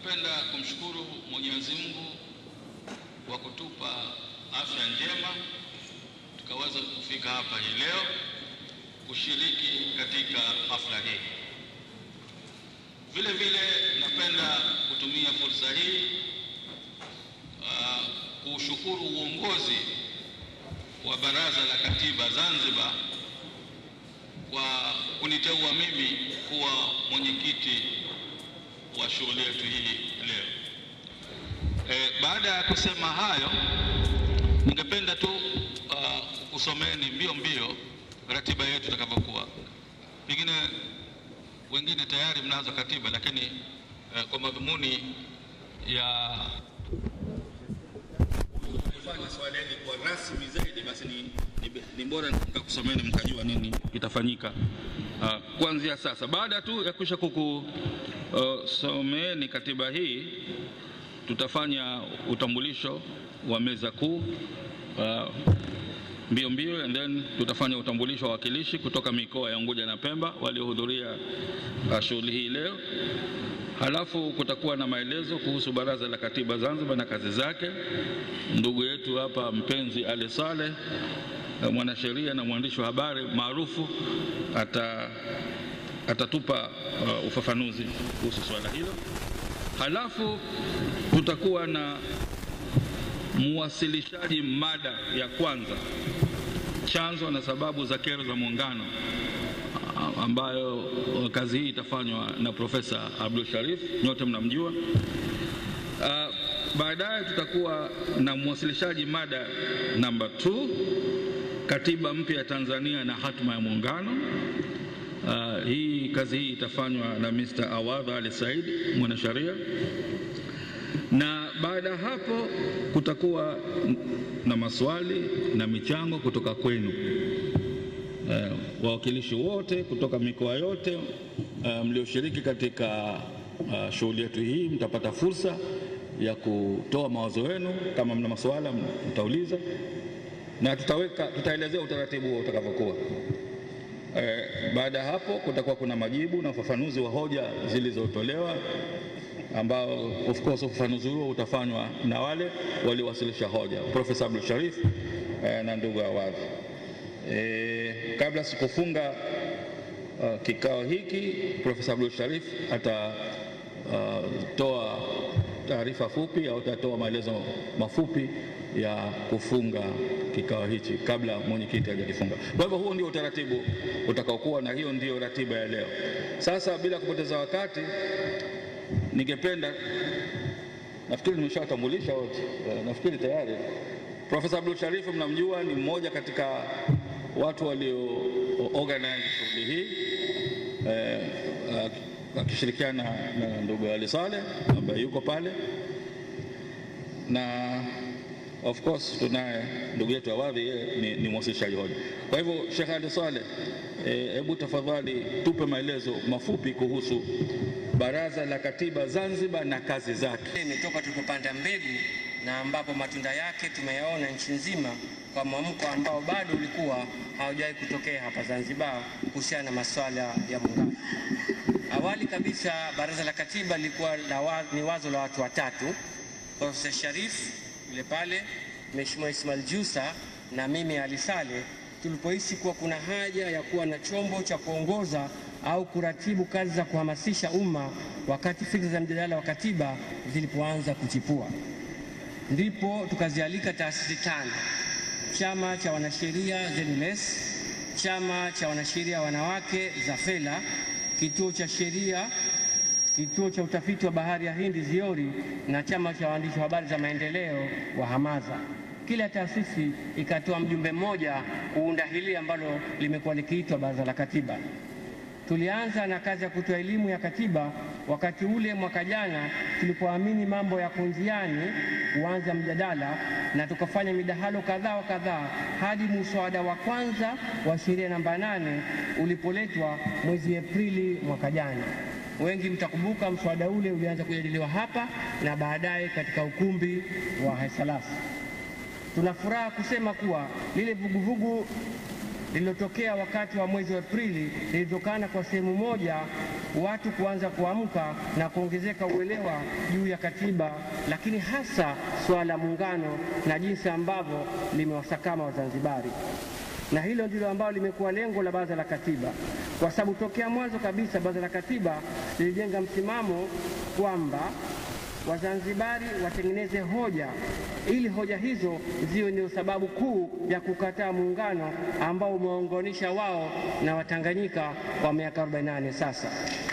Napenda kumshukuru Mwenyezi Mungu kwa kutupa afya njema tukaweza kufika hapa hii leo kushiriki katika hafla hii. Vile vile napenda kutumia fursa hii uh, kuushukuru uongozi wa Baraza la Katiba Zanzibar kwa kuniteua mimi kuwa mwenyekiti wa shughuli yetu hii leo. E, baada ya kusema hayo, ningependa tu uh, kusomeni mbio mbio ratiba yetu itakavyokuwa. Pengine wengine tayari mnazo katiba, lakini uh, kwa madhumuni ya kufanya swala hili kwa rasmi zaidi, basi ni, ni, ni bora nikakusomeni mkajua nini kitafanyika uh, kuanzia sasa. Baada tu ya kusha kukusomeeni uh, katiba hii, tutafanya utambulisho wa meza kuu uh, mbio mbio, and then tutafanya utambulisho wa wakilishi kutoka mikoa ya Unguja na Pemba waliohudhuria uh, shughuli hii leo. Halafu kutakuwa na maelezo kuhusu Baraza la Katiba Zanzibar na kazi zake. Ndugu yetu hapa mpenzi Ali Saleh, mwanasheria na mwandishi wa habari maarufu, ata, atatupa uh, ufafanuzi kuhusu swala hilo. Halafu tutakuwa na muwasilishaji mada ya kwanza, chanzo na sababu za kero za Muungano, ambayo kazi hii itafanywa na Profesa Abdul Sharif, nyote mnamjua. Uh, baadaye tutakuwa na mwasilishaji mada namba 2 katiba mpya ya Tanzania na hatma ya Muungano. Uh, hii kazi hii itafanywa na Mr. Awadh Ali Said mwanasheria, na baada ya hapo kutakuwa na maswali na michango kutoka kwenu uh, wawakilishi wote kutoka mikoa yote uh, mlioshiriki katika uh, shughuli yetu hii mtapata fursa ya kutoa mawazo yenu. Kama mna maswala mtauliza, na tutaweka tutaelezea utaratibu huo utakavyokuwa. Eh, baada ya hapo kutakuwa kuna majibu na ufafanuzi wa hoja zilizotolewa ambao of course ufafanuzi huo utafanywa na wale waliowasilisha hoja, Profesa Abdul Sharif eh, na ndugu Awadh. Eh, kabla sikufunga uh, kikao hiki, Profesa Abdul Sharif atatoa uh, taarifa fupi au atatoa maelezo mafupi ya kufunga kikao hichi kabla mwenyekiti hajakifunga. Kwa hivyo huo ndio utaratibu utakaokuwa, na hiyo ndio ratiba ya leo. Sasa bila kupoteza wakati, ningependa nafikiri nimeshawatambulisha wote, nafikiri tayari. Profesa Abdul Sharif mnamjua, ni mmoja katika watu walio organize shughuli hii eh, akishirikiana na ndugu Ali Saleh ambaye yuko pale na of course tunaye ndugu yetu Awadhi, yeye ni, ni mwasilishaji hoja. Kwa hivyo Sheikh Ali Saleh, hebu e, tafadhali tupe maelezo mafupi kuhusu Baraza la Katiba Zanzibar na kazi zake. Imetoka tulipopanda mbegu na ambapo matunda yake tumeyaona nchi nzima kwa mwamko ambao bado ulikuwa haujawahi kutokea hapa Zanzibar kuhusiana na masuala ya muungano. Awali kabisa Baraza la Katiba lilikuwa ni wazo la watu watatu, Profesa Sharif yule pale, Mheshimiwa Ismail Jusa na mimi Ali Saleh, tulipohisi kuwa kuna haja ya kuwa na chombo cha kuongoza au kuratibu kazi za kuhamasisha umma wakati fikra za mjadala wa katiba zilipoanza kuchipua, ndipo tukazialika taasisi tano: chama cha wanasheria ZLS, chama cha wanasheria wanawake ZAFELA, kituo cha sheria kituo cha utafiti wa bahari ya Hindi ZIORI na chama cha waandishi wa habari za maendeleo wa HAMAZA. Kila taasisi ikatoa mjumbe mmoja kuunda hili ambalo limekuwa likiitwa Baraza la Katiba. Tulianza na kazi ya kutoa elimu ya katiba wakati ule mwaka jana tulipoamini mambo yako njiani kuanza mjadala, na tukafanya midahalo kadhaa wa kadhaa hadi muswada wa kwanza wa sheria namba nane ulipoletwa mwezi Aprili mwaka jana. Wengi mtakumbuka mswada ule ulianza kujadiliwa hapa na baadaye katika ukumbi wa Haisalasi. Tuna furaha kusema kuwa lile vuguvugu lililotokea wakati wa mwezi wa Aprili lilitokana kwa sehemu moja watu kuanza kuamka na kuongezeka uelewa juu ya katiba, lakini hasa suala la muungano na jinsi ambavyo limewasakama Wazanzibari na hilo ndilo ambalo limekuwa lengo la Baraza la Katiba, kwa sababu tokea mwanzo kabisa Baraza la Katiba lilijenga msimamo kwamba Wazanzibari watengeneze hoja ili hoja hizo ziwe ndio sababu kuu ya kukataa muungano ambao umewaunganisha wao na Watanganyika kwa miaka 48 sasa.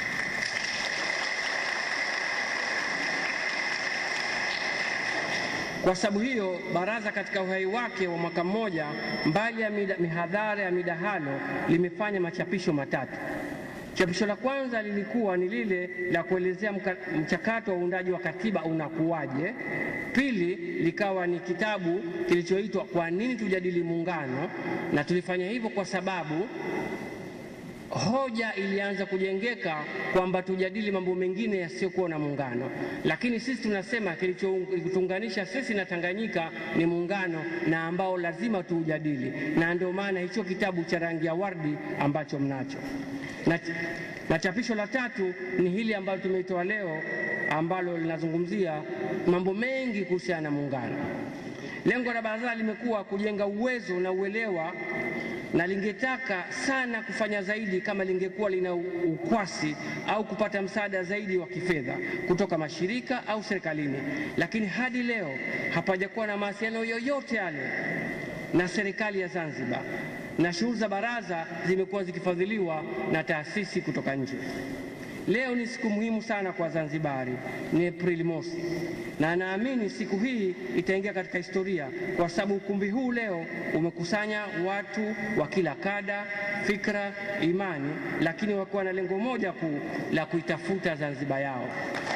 Kwa sababu hiyo, baraza katika uhai wake wa mwaka mmoja, mbali ya mida, mihadhara ya midahalo, limefanya machapisho matatu. Chapisho la kwanza lilikuwa ni lile la kuelezea mchakato wa uundaji wa katiba unakuwaje. Pili likawa ni kitabu kilichoitwa kwa nini tujadili muungano, na tulifanya hivyo kwa sababu hoja ilianza kujengeka kwamba tujadili mambo mengine yasiyokuwa na muungano, lakini sisi tunasema kilichotuunganisha sisi na Tanganyika ni muungano na ambao lazima tuujadili, na ndio maana hicho kitabu cha rangi ya wardi ambacho mnacho na, na chapisho la tatu ni hili ambalo tumeitoa leo ambalo linazungumzia mambo mengi kuhusiana na muungano. Lengo la baraza limekuwa kujenga uwezo na uelewa na lingetaka sana kufanya zaidi kama lingekuwa lina ukwasi au kupata msaada zaidi wa kifedha kutoka mashirika au serikalini, lakini hadi leo hapajakuwa na mawasiliano yoyote yale na serikali ya Zanzibar, na shughuli za baraza zimekuwa zikifadhiliwa na taasisi kutoka nje. Leo ni siku muhimu sana kwa Wazanzibari, ni Aprili mosi, na naamini siku hii itaingia katika historia kwa sababu ukumbi huu leo umekusanya watu wa kila kada, fikra, imani, lakini wakiwa na lengo moja kuu la kuitafuta Zanzibar yao.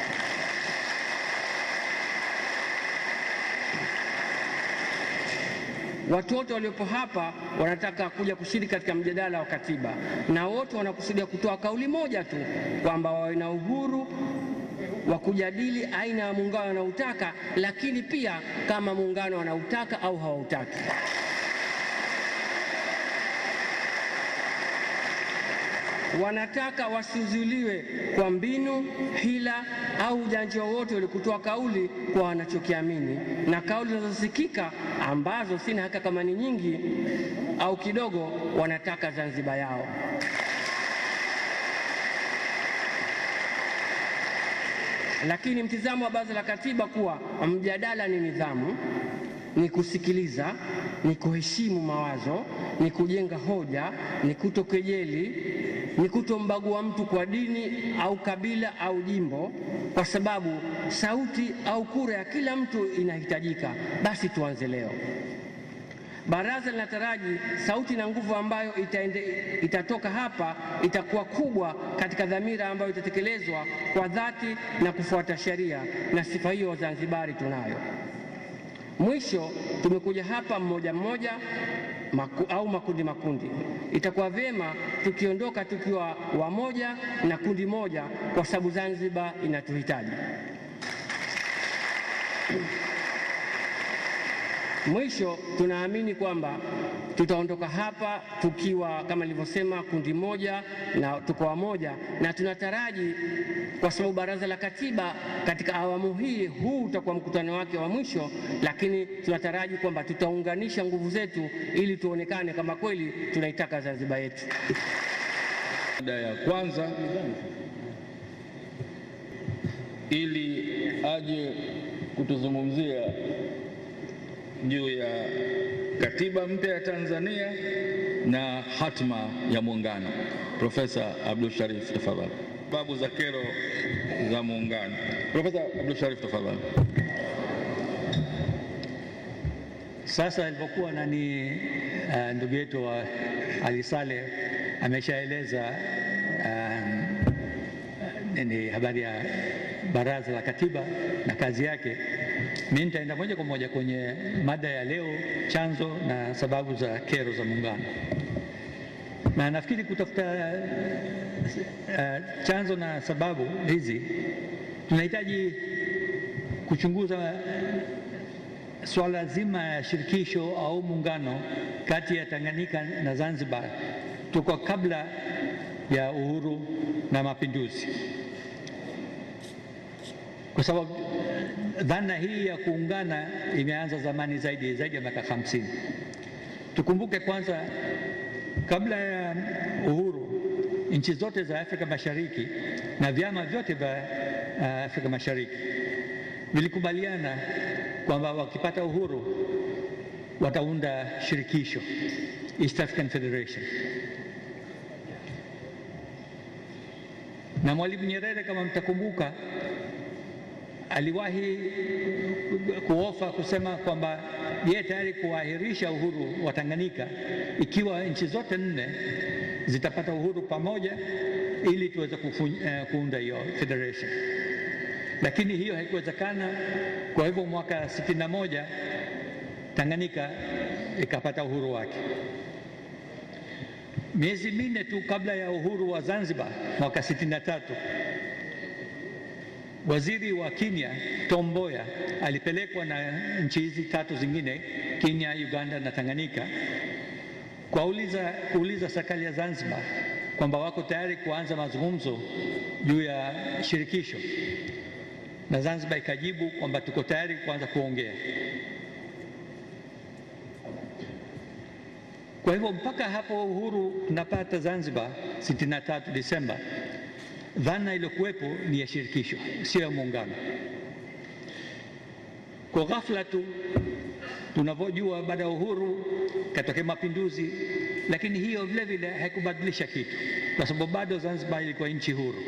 Watu wote waliopo hapa wanataka kuja kushiriki katika mjadala wa katiba, na wote wanakusudia kutoa kauli moja tu kwamba wawe na uhuru wa kujadili aina ya muungano wanaotaka, lakini pia kama muungano wanautaka au hawautaki. Wanataka wasizuiliwe kwa mbinu, hila au ujanja wowote ule kutoa kauli kwa wanachokiamini, na kauli zinazosikika ambazo sina haka kama ni nyingi au kidogo, wanataka Zanzibar yao. Lakini mtizamo wa Baraza la Katiba kuwa mjadala ni nidhamu, ni kusikiliza, ni kuheshimu mawazo, ni kujenga hoja, ni kutokejeli, ni kutombagua mtu kwa dini au kabila au jimbo, kwa sababu sauti au kura ya kila mtu inahitajika. Basi tuanze leo. Baraza linataraji sauti na nguvu ambayo itaende, itatoka hapa itakuwa kubwa katika dhamira ambayo itatekelezwa kwa dhati na kufuata sheria, na sifa hiyo Wazanzibari tunayo. Mwisho, tumekuja hapa mmoja mmoja maku, au makundi makundi. Itakuwa vyema tukiondoka tukiwa wamoja na kundi moja, kwa sababu Zanzibar inatuhitaji. Mwisho, tunaamini kwamba tutaondoka hapa tukiwa kama nilivyosema, kundi moja na tuko wamoja, na tunataraji kwa sababu Baraza la Katiba katika awamu hii, huu utakuwa mkutano wake wa mwisho, lakini tunataraji kwamba tutaunganisha nguvu zetu ili tuonekane kama kweli tunaitaka Zanzibar yetu. Mada ya kwanza ili aje kutuzungumzia juu ya katiba mpya ya Tanzania na hatma ya muungano. Profesa Abdul Sharif, tafadhali. Sababu za kero za muungano. Profesa Abdul Sharif, tafadhali. Sasa alipokuwa nani uh, ndugu yetu uh, Ali Saleh ameshaeleza um, nini habari ya Baraza la Katiba na kazi yake. Mimi nitaenda moja kwa moja kwenye mada ya leo, chanzo na sababu za kero za muungano, na nafikiri kutafuta uh, chanzo na sababu hizi tunahitaji kuchunguza swala zima ya shirikisho au muungano kati ya Tanganyika na Zanzibar toka kabla ya uhuru na mapinduzi, kwa sababu dhana hii ya kuungana imeanza zamani zaidi zaidi ya miaka hamsini. Tukumbuke kwanza, kabla ya uhuru, nchi zote za Afrika Mashariki na vyama vyote vya uh, Afrika Mashariki vilikubaliana kwamba wakipata uhuru wataunda shirikisho, East African Federation. Na Mwalimu Nyerere kama mtakumbuka, aliwahi kuofa kusema kwamba yeye tayari kuahirisha uhuru wa Tanganyika ikiwa nchi zote nne zitapata uhuru pamoja, ili tuweze kuunda hiyo federation, lakini hiyo haikuwezekana. Kwa hivyo mwaka sitini na moja Tanganyika ikapata uhuru wake. Miezi minne tu kabla ya uhuru wa Zanzibar mwaka sitini na tatu waziri wa Kenya Tom Mboya alipelekwa na nchi hizi tatu zingine, Kenya, Uganda na Tanganyika, kuuliza kuuliza serikali ya Zanzibar kwamba wako tayari kuanza mazungumzo juu ya shirikisho, na Zanzibar ikajibu kwamba tuko tayari kuanza kuongea. Kwa hivyo mpaka hapo uhuru tunapata Zanzibar 63 Desemba, dhana iliyokuwepo ni ya shirikisho, sio ya muungano. Kwa ghafla tu tunavyojua, baada ya uhuru katokea mapinduzi, lakini hiyo vile vile haikubadilisha kitu, kwa sababu bado Zanzibar ilikuwa nchi huru.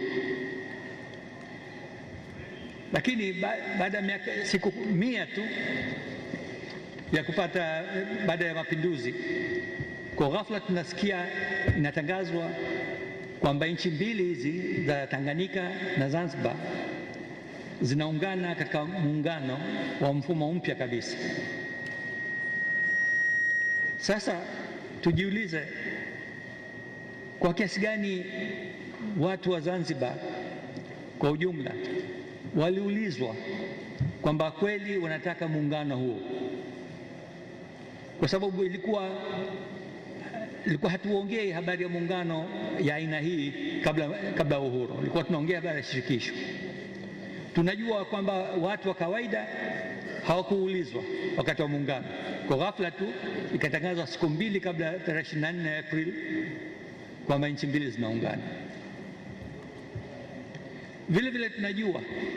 Lakini baada ya miaka siku mia tu ya kupata baada ya mapinduzi kwa ghafla tunasikia inatangazwa kwamba nchi mbili hizi za Tanganyika na Zanzibar zinaungana katika muungano wa mfumo mpya kabisa. Sasa tujiulize, kwa kiasi gani watu wa Zanzibar kwa ujumla waliulizwa kwamba kweli wanataka muungano huo, kwa sababu ilikuwa ilikuwa hatuongei habari ya muungano ya aina hii kabla kabla ya uhuru, ilikuwa tunaongea habari ya shirikisho. Tunajua kwamba watu wa kawaida hawakuulizwa wakati wa muungano. Kwa ghafla tu ikatangazwa siku mbili kabla ya tarehe 24 Aprili kwamba nchi mbili zinaungana. Vile vile tunajua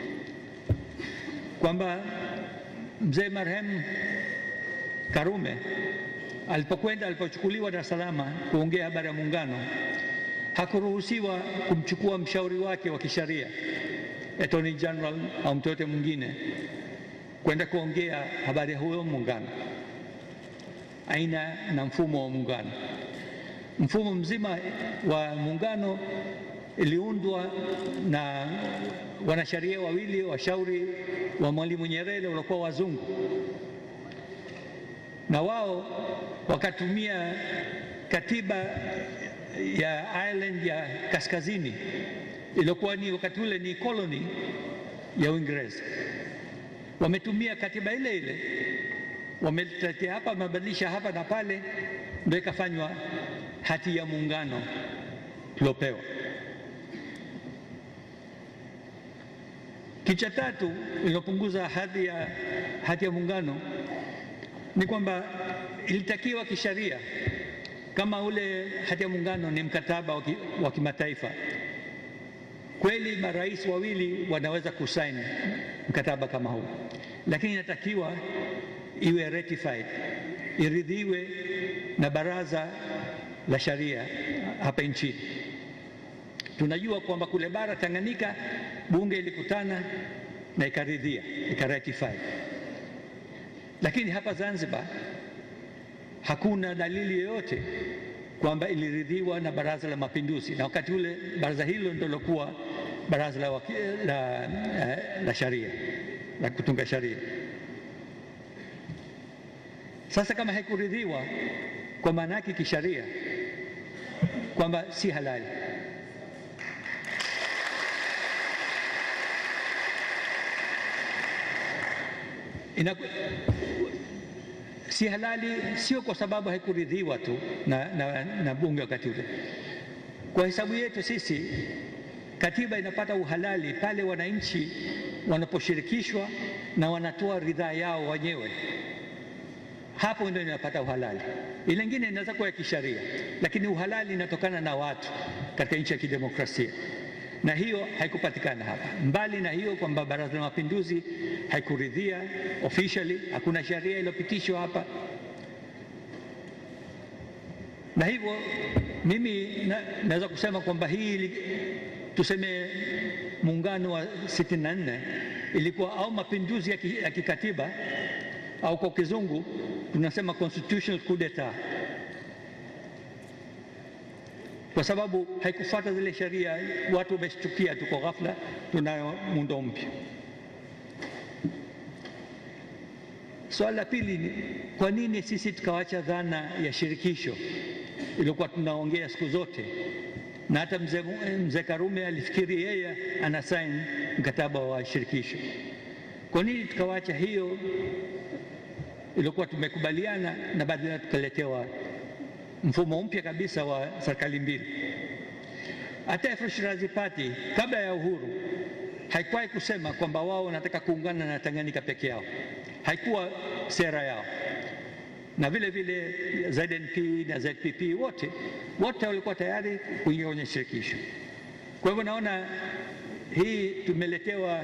kwamba mzee marehemu Karume alipokwenda alipochukuliwa Dar es Salaam kuongea habari ya muungano, hakuruhusiwa kumchukua mshauri wake wa kisheria Attorney General au mtu yote mwingine kwenda kuongea habari ya huyo muungano, aina na mfumo wa muungano. Mfumo mzima wa muungano iliundwa na wanasheria wawili washauri wa Mwalimu Nyerere waliokuwa wazungu na wao wakatumia katiba ya Ireland ya kaskazini iliyokuwa ni wakati ule ni koloni ya Uingereza. Wametumia katiba ile ile, wametetea hapa, wamebadilisha hapa na pale, ndio ikafanywa hati ya muungano tuliopewa. Kicha tatu iliyopunguza hadhi ya hati ya muungano ni kwamba ilitakiwa kisheria, kama ule hati ya muungano ni mkataba wa kimataifa, kweli marais wawili wanaweza kusaini mkataba kama huu, lakini inatakiwa iwe ratified, iridhiwe na baraza la sharia hapa nchini. Tunajua kwamba kule bara Tanganyika bunge ilikutana na ikaridhia, ikaratify lakini hapa Zanzibar hakuna dalili yoyote kwamba iliridhiwa na Baraza la Mapinduzi, na wakati ule baraza hilo ndio lilokuwa baraza la, la, la, la sharia la kutunga sharia. Sasa kama haikuridhiwa, kwa maana yake kisharia kwamba si halali. Inaku, si halali, sio kwa sababu haikuridhiwa tu na, na, na bunge wakati ule. Kwa hesabu yetu sisi Katiba inapata uhalali pale wananchi wanaposhirikishwa na wanatoa ridhaa yao wenyewe, hapo ndio inapata uhalali. Ile ingine inaweza kuwa ya kisheria, lakini uhalali inatokana na watu katika nchi ya kidemokrasia, na hiyo haikupatikana hapa. Mbali na hiyo kwamba Baraza la Mapinduzi haikuridhia officially, hakuna sheria iliyopitishwa hapa, na hivyo mimi na, naweza kusema kwamba hii tuseme muungano wa 64 ilikuwa au mapinduzi ya, ki, ya kikatiba au kwa kizungu tunasema constitutional coup d'etat, kwa sababu haikufuata zile sheria. Watu wameshtukia tu kwa ghafla, tunayo muundo mpya. Swala la pili ni kwa nini sisi tukawacha dhana ya shirikisho iliyokuwa tunaongea siku zote na hata mzee mze Karume alifikiri yeye ana sign mkataba wa shirikisho. Kwa nini tukawacha hiyo iliyokuwa tumekubaliana na baadaye tukaletewa mfumo mpya kabisa wa serikali mbili? Hata Afro Shirazi Party kabla ya uhuru haikuwahi kusema kwamba wao wanataka kuungana na Tanganyika peke yao, haikuwa sera yao na vile vile ZNP na ZPP wote wote walikuwa tayari kuingia kwenye shirikisho. Kwa hivyo naona hii tumeletewa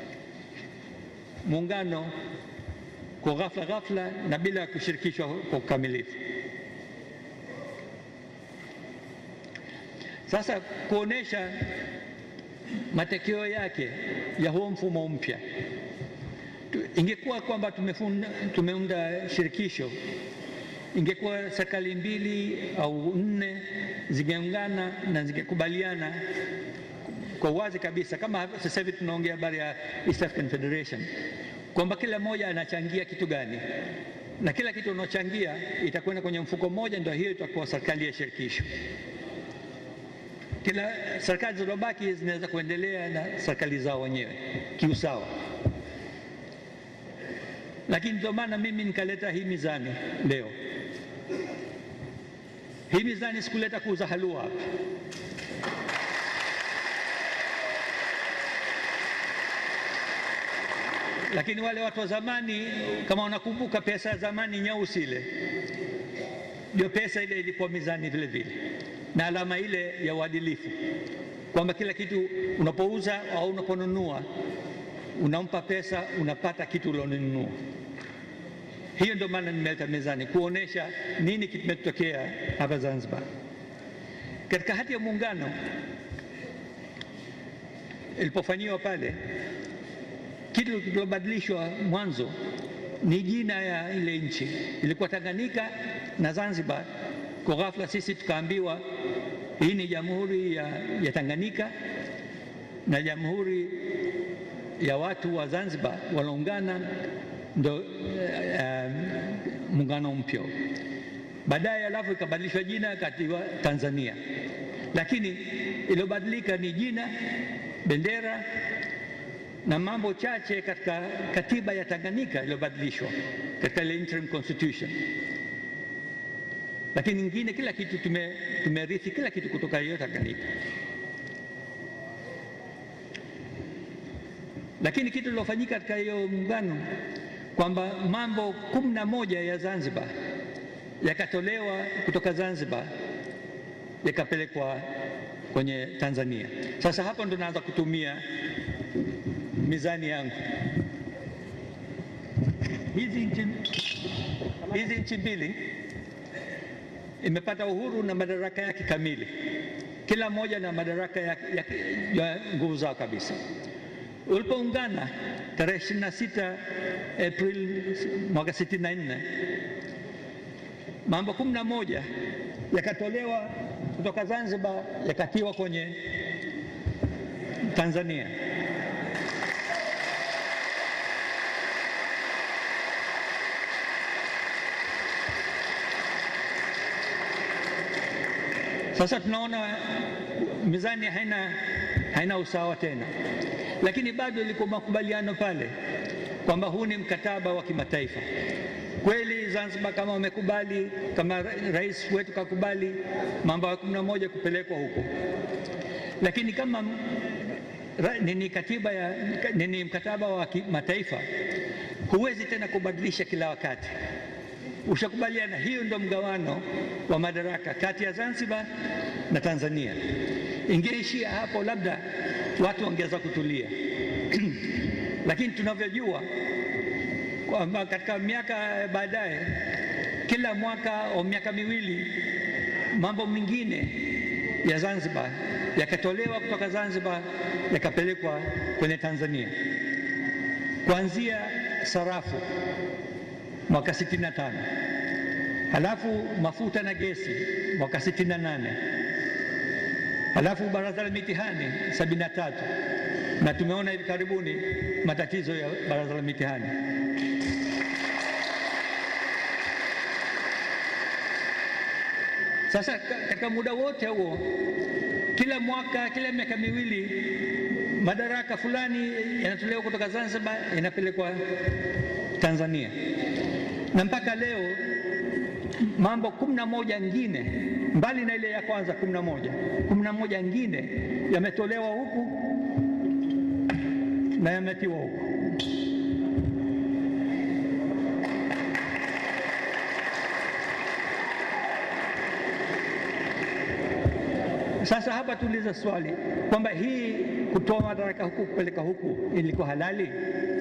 muungano kwa ghafla ghafla na bila kushirikishwa kwa ukamilifu. Sasa kuonesha matokeo yake ya huo mfumo mpya ingekuwa kwamba tumeunda shirikisho, ingekuwa serikali mbili au nne zingeungana na zingekubaliana kwa uwazi kabisa, kama sasa hivi tunaongea habari ya East African Federation, kwamba kila mmoja anachangia kitu gani, na kila kitu unaochangia itakwenda kwenye mfuko mmoja, ndio hiyo itakuwa serikali ya shirikisho. Kila serikali zilizobaki zinaweza kuendelea na serikali zao wenyewe kiusawa lakini ndio maana mimi nikaleta hii mizani leo. Hii mizani sikuleta kuuza halua hapa. Lakini wale watu wa zamani, kama wanakumbuka pesa ya zamani nyeusi ile, ndio pesa ile ilikuwa mizani vile vile, na alama ile ya uadilifu, kwamba kila kitu unapouza au unaponunua unampa pesa, unapata kitu ulionunua. Hiyo ndio maana nimeleta mezani kuonesha nini kimetokea hapa Zanzibar. Katika hati ya muungano ilipofanyiwa pale, kitu kilichobadilishwa mwanzo ni jina ya ile nchi, ilikuwa Tanganyika na Zanzibar. Kwa ghafla sisi tukaambiwa hii ni jamhuri ya, ya Tanganyika na jamhuri ya watu wa Zanzibar wanaungana ndo uh, muungano mpya. Baadaye alafu ikabadilishwa jina katiwa Tanzania, lakini iliyobadilika ni jina, bendera na mambo chache katika katiba ya Tanganyika iliyobadilishwa katika ile interim constitution, lakini nyingine kila kitu tume, tumerithi kila kitu kutoka hiyo Tanganyika. Lakini kitu lilofanyika katika hiyo muungano kwamba mambo kumi na moja ya Zanzibar yakatolewa kutoka Zanzibar yakapelekwa kwenye Tanzania. Sasa hapo ndo naanza kutumia mizani yangu. Hizi nchi hizi nchi mbili imepata uhuru na madaraka yake kamili, kila mmoja na madaraka ya, ya, ya nguvu zao kabisa. Ulipoungana tarehe 26 Aprili mwaka 64 mambo kumi na moja yakatolewa kutoka Zanzibar yakatiwa kwenye Tanzania. Sasa tunaona mizani haina, haina usawa tena, lakini bado ilikuwa makubaliano pale kwamba huu ni mkataba wa kimataifa. Kweli Zanzibar kama wamekubali, kama rais wetu kakubali mambo ya kumi na moja kupelekwa huko, lakini kama ra- nini katiba ya nini mkataba wa kimataifa huwezi tena kubadilisha kila wakati. Ushakubaliana, hiyo ndio mgawano wa madaraka kati ya Zanzibar na Tanzania. Ingeishia hapo, labda watu wangeweza kutulia lakini tunavyojua kwamba katika miaka baadaye, kila mwaka au miaka miwili, mambo mengine ya Zanzibar yakatolewa kutoka Zanzibar yakapelekwa kwenye Tanzania, kuanzia sarafu mwaka 65, halafu mafuta na gesi mwaka 68, halafu baraza la mitihani 73, na tumeona hivi karibuni matatizo ya baraza la mitihani. Sasa ka- katika muda wote huo, kila mwaka, kila miaka miwili, madaraka fulani yanatolewa kutoka Zanzibar yanapelekwa Tanzania, na mpaka leo mambo kumi na moja ngine mbali na ile ya kwanza kumi na moja kumi na moja ngine yametolewa huku na yametiwa huku. Sasa hapa tuulize swali kwamba hii kutoa madaraka huku kupeleka huku ilikuwa halali?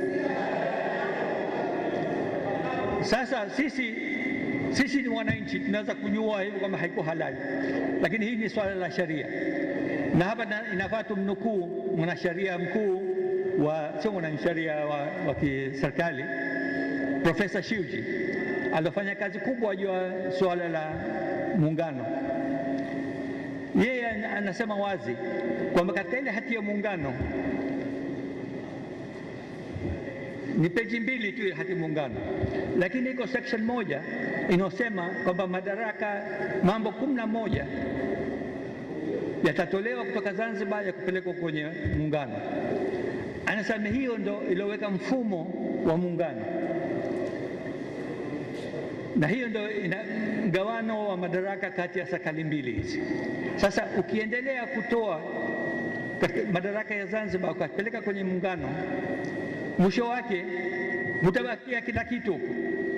Sasa sisi sisi ni wananchi, tunaweza kujua hivi kwamba haiko halali, lakini hii ni swala la sheria, na hapa na- inafaa tumnukuu mwanasheria mkuu wa sio mwanasheria wa, wa kiserikali Profesa Shiuji aliofanya kazi kubwa juu ya suala la muungano. Yeye ana- anasema wazi kwamba katika ile hati ya muungano ni peji mbili tu ya hati muungano, lakini iko section moja inayosema kwamba madaraka mambo kumi na moja yatatolewa kutoka Zanzibar ya kupelekwa kwenye muungano. Anasema hiyo ndo iliyoweka mfumo wa muungano, na hiyo ndo ina mgawano wa madaraka kati ya serikali mbili hizi. Sasa ukiendelea kutoa katika madaraka ya Zanzibar ukapeleka kwenye muungano, mwisho wake mtabakia kila kitu huko.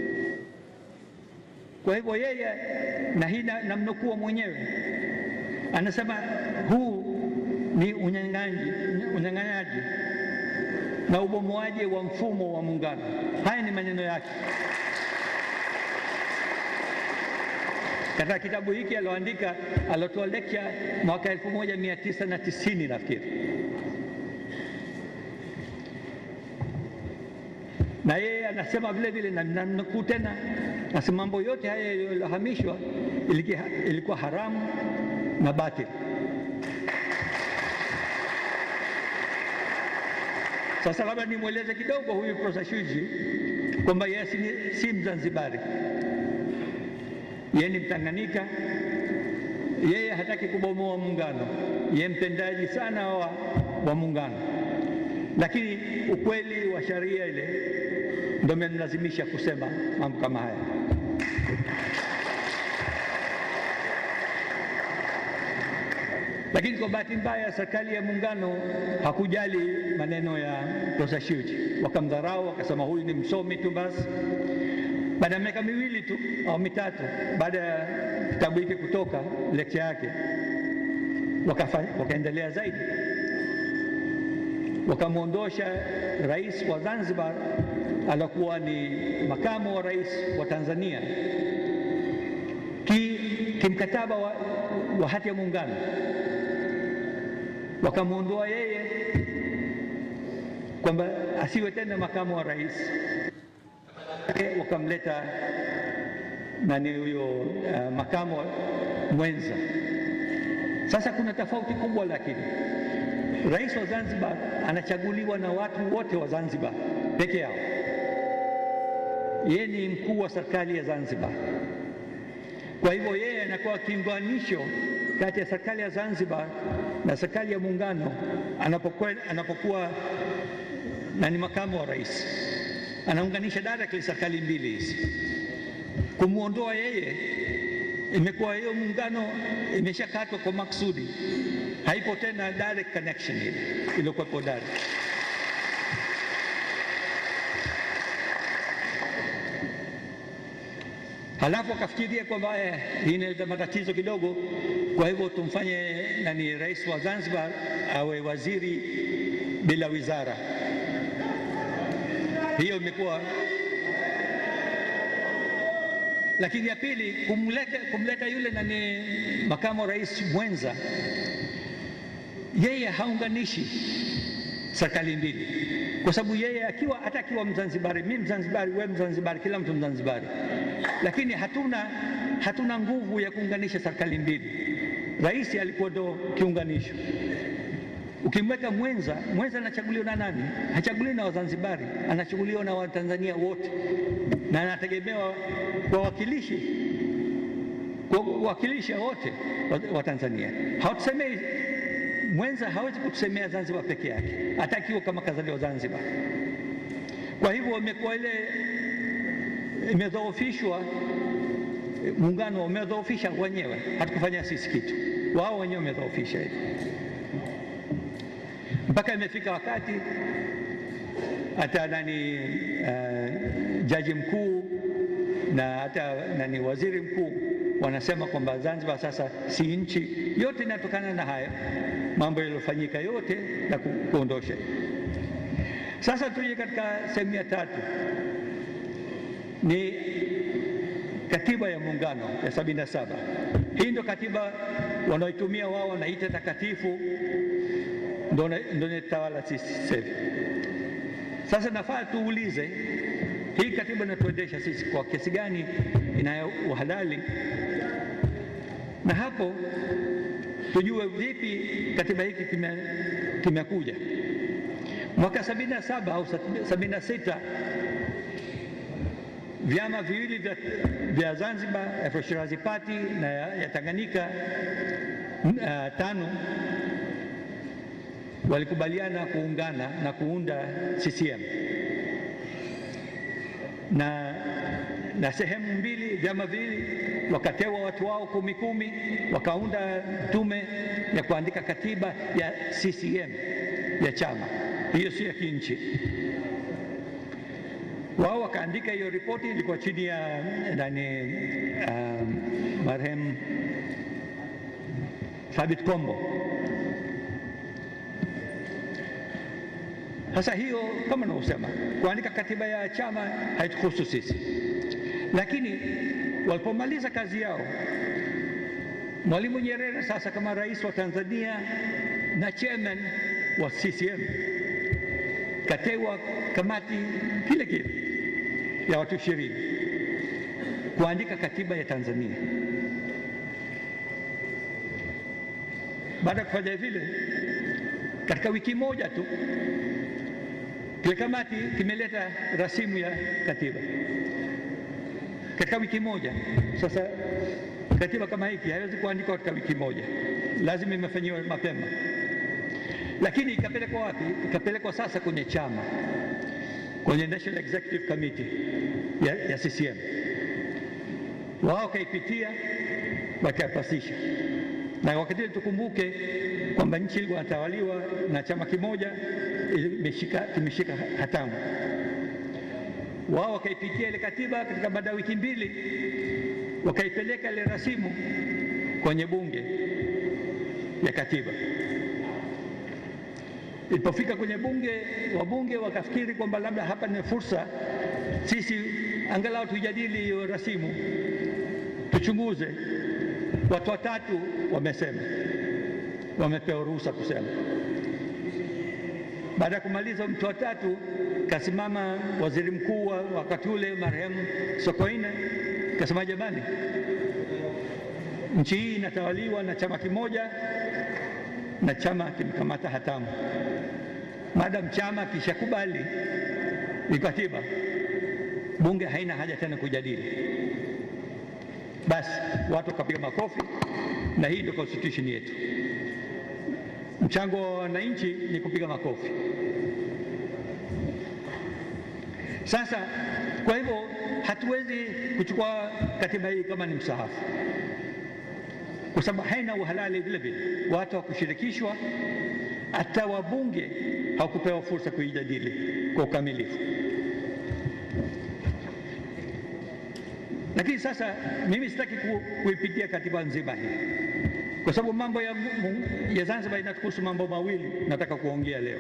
Kwa hivyo yeye, na hii na- namnukuu mwenyewe, anasema huu ni unyang'anyi, unyang'anyaji na ubomoaji wa mfumo wa muungano. Haya ni maneno yake katika kitabu hiki alioandika, aliotoa lecture mwaka 1990 nafikiri. na yeye anasema vile vile, na namnukuu tena, nasema mambo yote haya yaliyohamishwa iliki- ilikuwa haramu na batili. Sasa labda nimweleze kidogo huyu Profesa Shuji kwamba yeye si, si Mzanzibari, yeye ni Mtanganyika. Yeye hataki kubomoa muungano, yeye mtendaji sana wa, wa muungano, lakini ukweli wa sharia ile ndio imemlazimisha kusema mambo kama haya. Lakini kwa bahati mbaya serikali ya muungano hakujali maneno ya Profesa Shiuji, wakamdharau, wakasema huyu ni msomi tu basi. Baada ya miaka miwili tu au mitatu baada ya kitabu hiki kutoka lecture yake, wakafa- wakaendelea zaidi, wakamwondosha rais wa Zanzibar alikuwa ni makamu wa rais wa Tanzania ki, kimkataba wa, wa hati ya muungano, wakamwondoa yeye kwamba asiwe tena makamu wa rais Eh, wakamleta nani huyo uh, makamu wa- mwenza. Sasa kuna tofauti kubwa, lakini rais wa Zanzibar anachaguliwa na watu wote wa Zanzibar peke yao. Yeye ni mkuu wa serikali ya Zanzibar. Kwa hivyo yeye anakuwa kiunganisho kati ya serikali ya Zanzibar na serikali ya muungano anapokuwa, anapokuwa na ni makamu wa rais, anaunganisha directly serikali mbili hizi. Kumwondoa yeye, imekuwa hiyo muungano imeshakatwa kwa maksudi, haipo tena direct connection ile iliyokuwepo direct. Halafu akafikiria kwamba eh, hii inaleta matatizo kidogo, kwa hivyo tumfanye nani, rais wa Zanzibar awe waziri bila wizara. Hiyo imekuwa lakini ya pili kumleta, kumleta yule nani makamu rais mwenza, yeye haunganishi serikali mbili, kwa sababu yeye akiwa hata akiwa Mzanzibari, mimi Mzanzibari, wewe Mzanzibari, kila mtu Mzanzibari, lakini hatuna, hatuna nguvu ya kuunganisha serikali mbili. Rais alikuwa ndo kiunganisho. Ukimweka mwenza, mwenza anachaguliwa na nani? Hachaguliwi na Wazanzibari, anachaguliwa na Watanzania wote, na anategemewa wawakilishi kuwakilisha wote wa Tanzania. Hatusemei mwenza hawezi kutusemea Zanzibar peke yake, hata akiwa kama kazaliwa Zanzibar. Kwa hivyo imekuwa ile imedhoofishwa, muungano umedhoofisha wenyewe, hatukufanya sisi kitu, wao wenyewe wamedhoofisha hivi mpaka imefika wakati hata nani uh, jaji mkuu na hata nani waziri mkuu wanasema kwamba Zanzibar sasa si nchi. Yote inatokana na haya mambo yaliyofanyika yote na ku, kuondosha. Sasa tuje katika sehemu ya tatu, ni katiba ya muungano ya sabini na saba. Hii ndio katiba wanaoitumia wao, wanaita takatifu ndo netawala sisi sasa hivi. Sasa nafaa tuulize hii katiba inatuendesha sisi kwa kiasi gani inayo uhalali, na hapo tujue vipi katiba hiki kimekuja. Mwaka sabini na saba au sabini na sita vyama viwili vya, vya Zanzibar, Afro Shirazi Party na ya, ya Tanganyika uh, tano walikubaliana kuungana na kuunda CCM na, na sehemu mbili, vyama viwili wakatewa watu wao kumi kumi, wakaunda tume ya kuandika katiba ya CCM ya chama, hiyo sio ya kinchi. Wao wakaandika hiyo ripoti, ilikuwa chini ya nani, um, marehemu Thabit Kombo. Sasa hiyo kama navyosema, kuandika katiba ya chama haituhusu sisi, lakini walipomaliza kazi yao, Mwalimu Nyerere sasa kama rais wa Tanzania na chairman wa CCM katewa kamati kile kile ya watu ishirini kuandika katiba ya Tanzania. Baada ya kufanya vile, katika wiki moja tu kile kamati kimeleta rasimu ya katiba katika wiki moja. Sasa katiba kama hiki haiwezi kuandikwa katika wiki moja, lazima imefanyiwa mapema. Lakini ikapelekwa wapi? Ikapelekwa sasa kwenye chama, kwenye National Executive Committee ya, ya CCM. Wao wakaipitia wakapasisha, na wakati tukumbuke kwamba nchi ilikuwa inatawaliwa na chama kimoja imeshika kimeshika hatamu. Wao wakaipitia ile katiba katika baada ya wiki mbili, wakaipeleka ile rasimu kwenye bunge ya katiba. Ilipofika kwenye bunge, wabunge wakafikiri kwamba labda hapa ni fursa sisi angalau tujadili hiyo rasimu, tuchunguze. Watu watatu wamesema, wamepewa ruhusa kusema. Baada ya kumaliza mtu wa tatu, kasimama waziri mkuu wa wakati ule marehemu Sokoine, kasema jamani, nchi hii inatawaliwa na chama kimoja na chama kimekamata hatamu. Madam chama kishakubali ni katiba, bunge haina haja tena kujadili. Basi watu wakapiga makofi, na hii ndio constitution yetu. Mchango wa wananchi ni kupiga makofi. Sasa kwa hivyo hatuwezi kuchukua katiba hii kama ni msahafu. kwa sababu haina uhalali vile vile, watu hawakushirikishwa, hata wabunge hawakupewa fursa kuijadili kwa ukamilifu. Lakini sasa mimi sitaki ku, kuipitia katiba nzima hii kwa sababu mambo ya, ya Zanzibar inatuhusu mambo mawili nataka kuongea leo.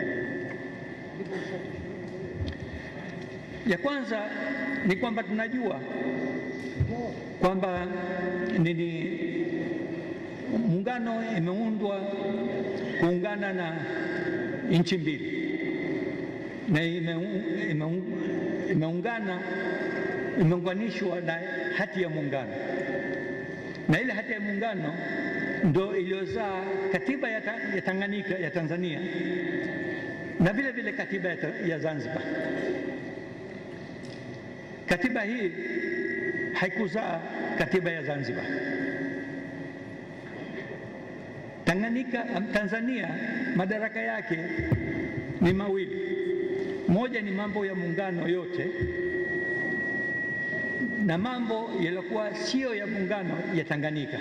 Ya kwanza ni kwamba tunajua kwamba nini, muungano imeundwa kuungana na nchi mbili na ime- ime- imeungana imeunganishwa na hati ya muungano, na ile hati ya muungano ndo iliyozaa katiba ya, ta, ya Tanganyika ya Tanzania na vile vile katiba ya, ta, ya Zanzibar. Katiba hii haikuzaa katiba ya Zanzibar. Tanganyika, Tanzania madaraka yake ni mawili. Moja ni mambo ya muungano yote na mambo yaliyokuwa sio ya muungano ya Tanganyika.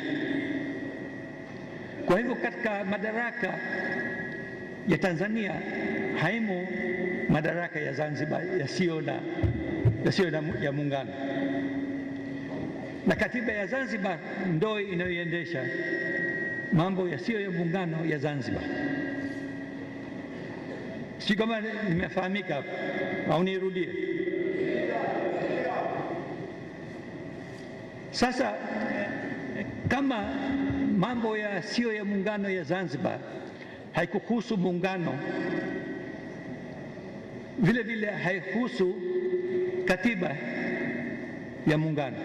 Kwa hivyo katika madaraka ya Tanzania haimo madaraka ya Zanzibar yasiyo na yasiyo na ya muungano, na katiba ya Zanzibar ndo inayoendesha mambo yasiyo ya muungano ya Zanzibar. Si kama nimefahamika hapo au nirudie? Sasa kama mambo ya sio ya muungano ya Zanzibar haikuhusu muungano, vile vile haihusu katiba ya muungano.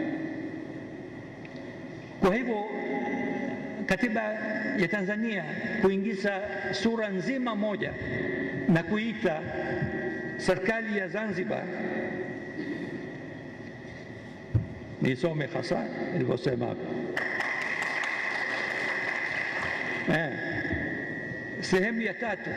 Kwa hivyo katiba ya Tanzania kuingiza sura nzima moja na kuita serikali ya Zanzibar, nisome hasa ilivyosema hapo eh, sehemu ya tatu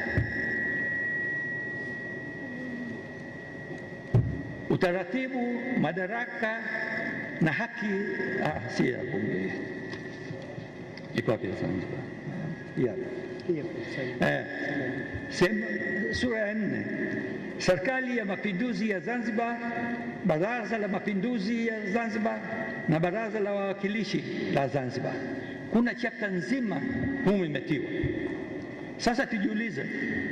utaratibu, madaraka na haki. Ah, si ya bunge, iko wapi ya Zanzibar? Ya. Eh, sehemu sura ya nne, serikali ya mapinduzi ya Zanzibar, baraza la mapinduzi ya Zanzibar na baraza la wawakilishi la Zanzibar. Kuna chapta nzima humu imetiwa. Sasa tujiulize,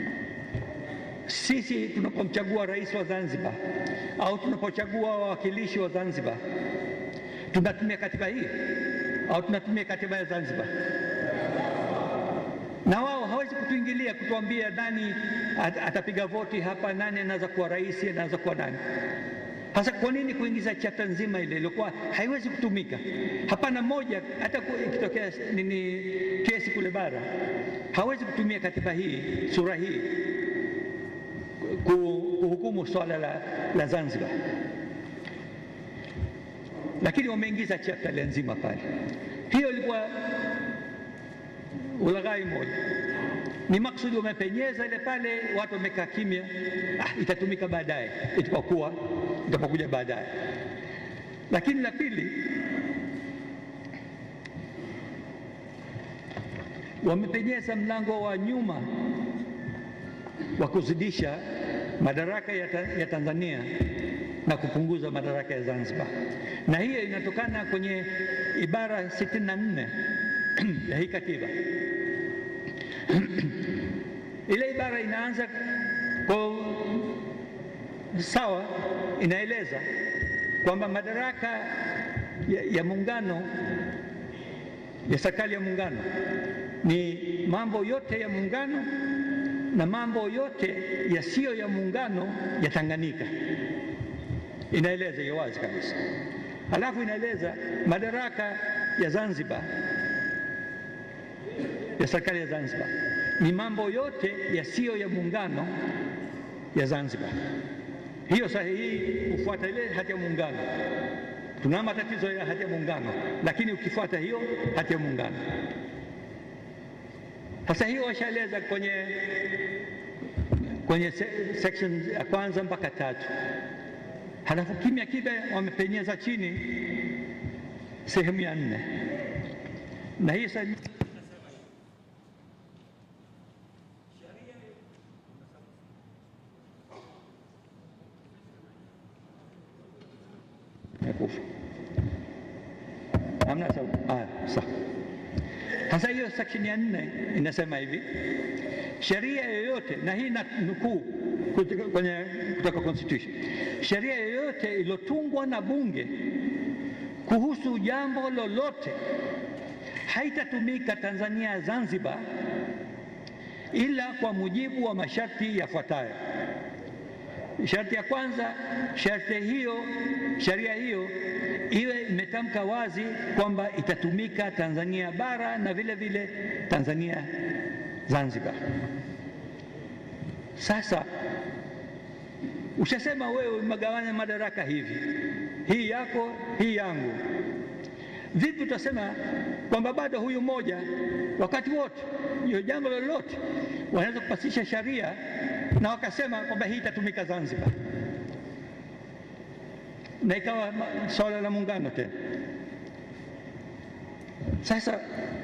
sisi tunapomchagua rais wa Zanzibar au tunapochagua wawakilishi wa Zanzibar tunatumia katiba hii au tunatumia katiba ya Zanzibar? Na wao hawezi kutuingilia kutuambia nani atapiga voti hapa, nani anaweza kuwa rais, anaweza kuwa nani. Sasa kwa nini kuingiza chapta nzima ile iliyokuwa haiwezi kutumika? Hapana moja, hata ikitokea nini kesi kule bara, hawezi kutumia katiba hii sura hii kuhukumu swala la, la Zanzibar, lakini wameingiza chapta ile nzima pale. Hiyo ilikuwa ulaghai moja, ni maksudi wamepenyeza ile pale, watu wamekaa kimya. Ah, itatumika baadaye itapokuwa itapokuja baadaye. Lakini la pili, wamepenyeza mlango wa nyuma wa kuzidisha madaraka ya, ta, ya Tanzania na kupunguza madaraka ya Zanzibar, na hiyo inatokana kwenye ibara 64 ya hii katiba. Ile ibara inaanza kwa sawa, inaeleza kwamba madaraka ya, ya muungano ya serikali ya muungano ni mambo yote ya muungano na mambo yote yasiyo ya muungano ya Tanganyika. Inaeleza hiyo wazi kabisa. Halafu inaeleza madaraka ya Zanzibar ya serikali ya Zanzibar ni mambo yote yasiyo ya muungano ya Zanzibar. Hiyo sahihi hufuata ile hati ya muungano. Tuna matatizo ya hati ya muungano, lakini ukifuata hiyo hati ya muungano sasa hiyo washaeleza kwenye, kwenye section ya kwanza mpaka tatu, halafu kimya kimya wamepenyeza chini sehemu ya nne. na hii sasa Imekufa. Hamna sauti. Ah, sawa. Sasa hiyo section ya nne inasema hivi, sheria yoyote, na hii na nukuu kutoka kwenye kutoka constitution, sheria yoyote iliyotungwa na bunge kuhusu jambo lolote haitatumika Tanzania Zanzibar ila kwa mujibu wa masharti yafuatayo. Sharti ya kwanza, sharti hiyo, sheria hiyo iwe imetamka wazi kwamba itatumika Tanzania bara na vile vile Tanzania Zanzibar. Sasa ushasema wewe umegawanya madaraka hivi, hii yako, hii yangu. Vipi utasema kwamba bado huyu mmoja wakati wote hiyo jambo lolote wanaweza kupasisha sharia na wakasema kwamba hii itatumika Zanzibar na ikawa swala la muungano tena. Sasa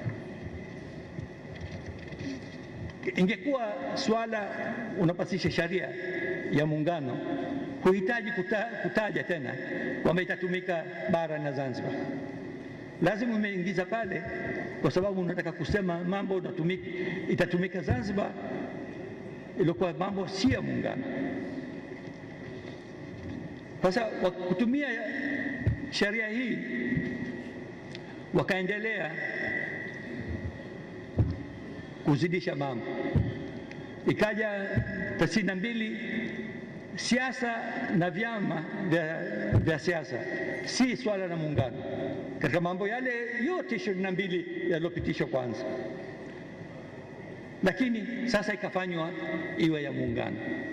ingekuwa swala unapasisha sharia ya muungano, huhitaji kuta, kutaja tena kwamba itatumika bara na Zanzibar. Lazima umeingiza pale, kwa sababu unataka kusema mambo unatumika, itatumika Zanzibar, ilikuwa mambo si ya muungano. Sasa kwa kutumia sheria hii wakaendelea kuzidisha mambo, ikaja tisini na mbili siasa na vyama vya, vya siasa si swala la muungano katika mambo yale yote ishirini na mbili yaliyopitishwa kwanza, lakini sasa ikafanywa iwe ya muungano.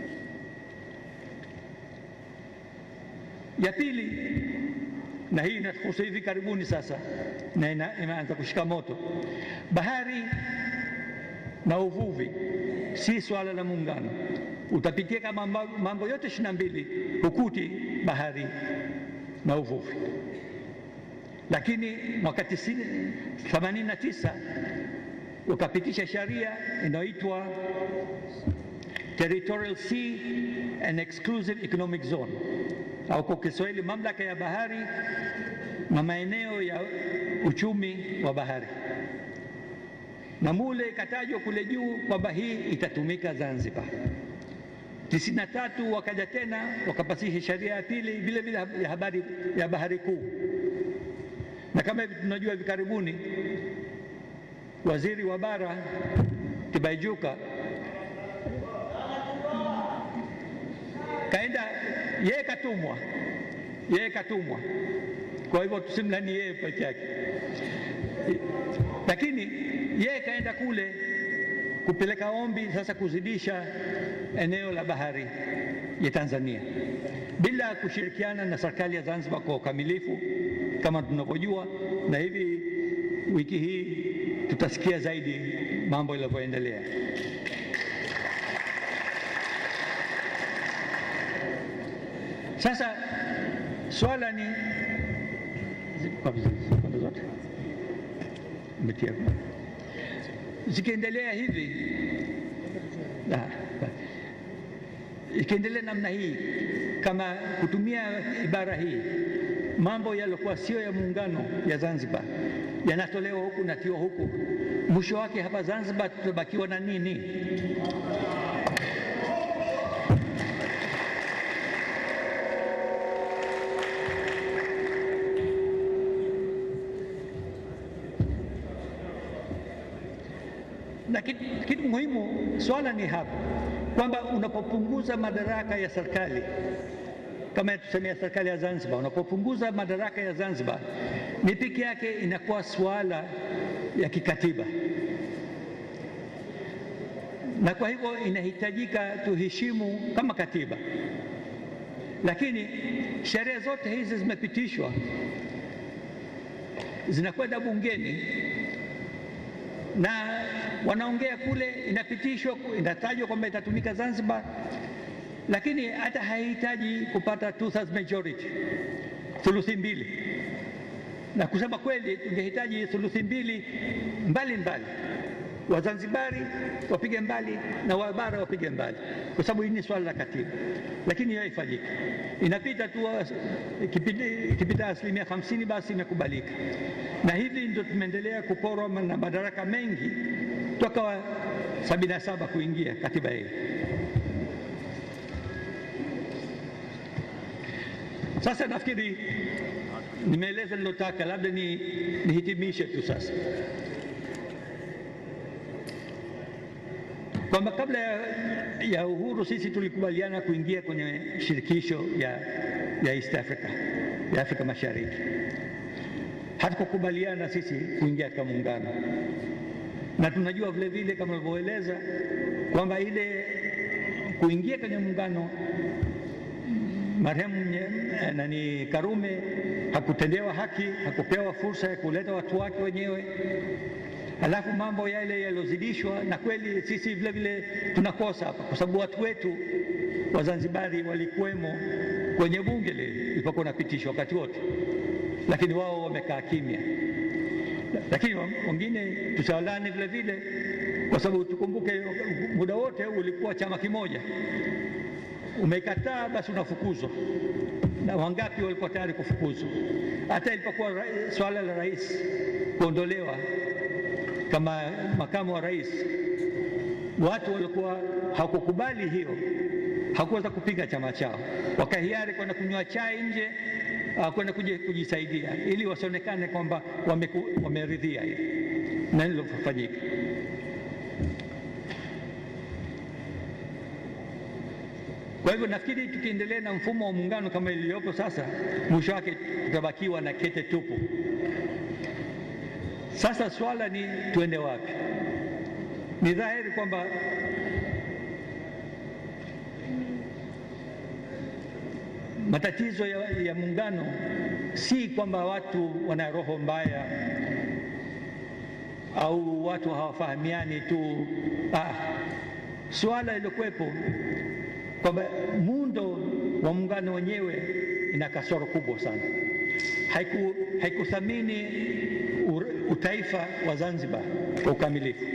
Ya pili, na hii inatuhusu hivi karibuni sasa na ina, imeanza kushika moto, bahari na uvuvi si swala la muungano. Utapitia kama mambo yote ishirini na mbili hukuti bahari na uvuvi, lakini mwaka themanini na tisa ukapitisha sheria inayoitwa Territorial Sea and Exclusive Economic Zone au kwa Kiswahili mamlaka ya bahari na maeneo ya uchumi wa bahari, na mule ikatajwa kule juu kwamba hii itatumika Zanzibar. tisini na tatu wakaja tena wakapasisha sheria ya pili vile vile ya habari ya bahari kuu, na kama hivi tunajua hivi karibuni waziri wa bara Tibaijuka kaenda yeye katumwa, yeye katumwa. Kwa hivyo tusimlani yeye peke yake, lakini yeye kaenda kule kupeleka ombi sasa kuzidisha eneo la bahari ya Tanzania bila kushirikiana na serikali ya Zanzibar kwa ukamilifu kama tunavyojua, na hivi wiki hii tutasikia zaidi mambo yanavyoendelea. Sasa swala ni sekunde zote umetia zikiendelea hivi ah, ikiendelea namna hii, kama kutumia ibara hii, mambo yaliokuwa sio ya muungano ya Zanzibar yanatolewa huku natiwa huku, mwisho wake hapa Zanzibar tutabakiwa na nini? na kitu muhimu, swala ni hapa kwamba unapopunguza madaraka ya serikali kama tusemea serikali ya Zanzibar, unapopunguza madaraka ya Zanzibar, ni peke yake inakuwa swala ya kikatiba, na kwa hivyo inahitajika tuheshimu kama katiba, lakini sheria zote hizi zimepitishwa, zinakwenda bungeni na wanaongea kule, inapitishwa, inatajwa kwamba itatumika Zanzibar, lakini hata haihitaji kupata two thirds majority, thuluthi mbili. na kusema kweli tungehitaji thuluthi mbili mbali mbali, Wazanzibari wapige mbali na Wabara wapige mbali, kwa sababu hii ni swala la katiba, lakini hiyo haifanyiki. Inapita tu ikipita asilimia hamsini basi imekubalika, na hivi ndio tumeendelea kuporwa na madaraka mengi toka wa sabini na saba kuingia katiba hii. Sasa nafikiri nimeeleza nilotaka, labda ni nihitimishe tu sasa kwamba kabla ya, ya uhuru sisi tulikubaliana kuingia kwenye shirikisho ya, ya East Africa ya Afrika Mashariki. Hatukukubaliana sisi kuingia katika muungano, na tunajua vile vile kama ulivyoeleza kwamba ile kuingia kwenye muungano marehemu nani Karume hakutendewa haki, hakupewa fursa ya kuleta watu wake wenyewe Halafu mambo yale yaliyozidishwa, na kweli sisi vile vile tunakosa hapa, kwa sababu watu wetu Wazanzibari walikuwemo kwenye bunge lile ilipokuwa unapitishwa wakati wote, lakini wao wamekaa kimya. Lakini wengine tusiwalani vile vile, kwa sababu tukumbuke muda wote ulikuwa chama kimoja. Umekataa basi unafukuzwa, na wangapi walikuwa tayari kufukuzwa? Hata ilipokuwa swala la rais kuondolewa kama makamu wa rais, watu walikuwa hawakukubali hiyo, hawakuweza kupinga chama chao, wakahiari kwenda kunywa chai nje, kwenda kujisaidia, ili wasionekane kwamba wameridhia hiyo na lilofanyika. Kwa hivyo nafikiri tukiendelea na mfumo wa muungano kama iliyopo sasa, mwisho wake tutabakiwa na kete tupu. Sasa swala ni tuende wapi? Ni dhahiri kwamba matatizo ya, ya muungano si kwamba watu wana roho mbaya au watu hawafahamiani tu. Ah, swala iliyokuwepo kwamba muundo wa muungano wenyewe ina kasoro kubwa sana, haiku haikuthamini utaifa wa Zanzibar kwa ukamilifu.